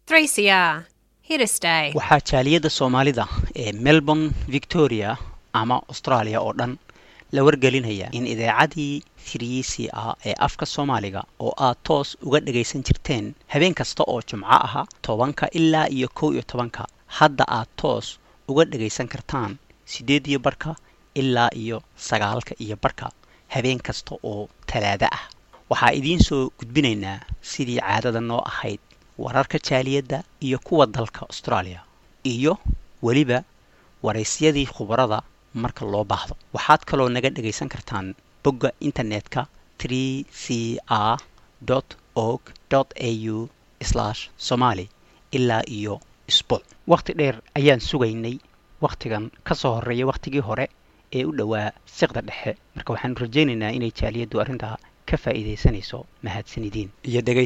3CR. Here to stay. waxaa jaaliyadda soomaalida ee melbourne victoria ama australia oo dhan la wargelinaya in idaacadii 3c a ee afka soomaaliga oo aad toos uga dhagaysan jirteen habeen kasta oo jumco aha tobanka ilaa iyo kow iyo tobanka hadda aad toos uga dhagaysan kartaan siddeed iyo barhka ilaa iyo sagaalka iyo barhka habeen kasta oo talaado ah waxaa idiin soo gudbinaynaa sidii caadada noo ahayd wararka jaaliyadda iyo kuwa dalka australia iyo weliba waraysyadii khubarada marka loo baahdo waxaad kaloo naga dhagaysan kartaan bogga internetka 3c r org au somali ilaa iyo isbuuc wakhti dheer ayaan sugaynay wakhtigan ka soo horreeya wakhtigii hore ee u dhowaa siqda dhexe marka waxaanu rajaynaynaa inay jaaliyaddu arrintaa ka faa'iidaysanayso mahadsanidin iyo dhegaysi